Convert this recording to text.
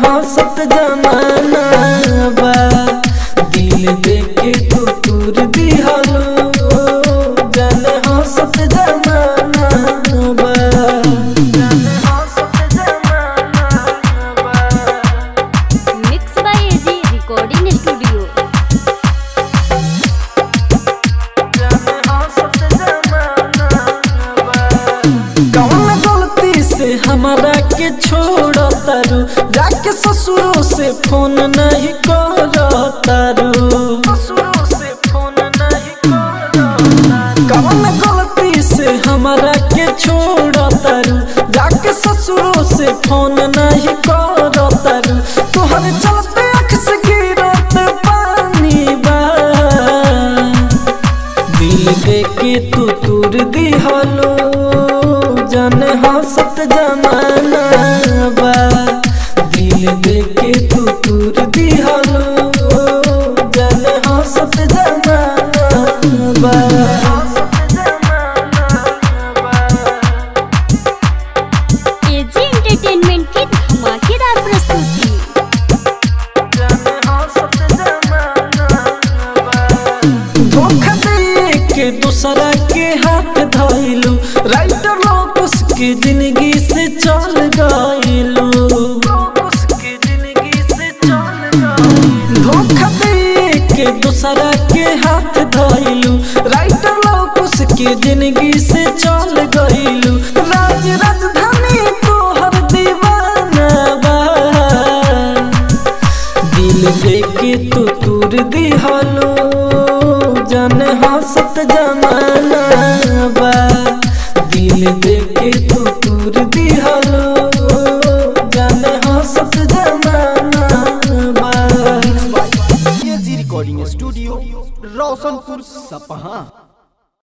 हंसत जमाना बा दिल देके तू तूर दिहलो जाने हंसत जमाना बा जाने हंसत जमाना बा mix by A G recording studio कौन गलती से हमारा के छोड़ तारू जाके ससुरों से फोन नहीं कर तारू कौन गलती से हमारा के छोड़ तारू जाके ससुरों से फोन नहीं कर तारू तोहर चलते अख से गिरत पानी बा दिल देके तू तूर दिहलो जाने हंसत जमाना बा दिल देके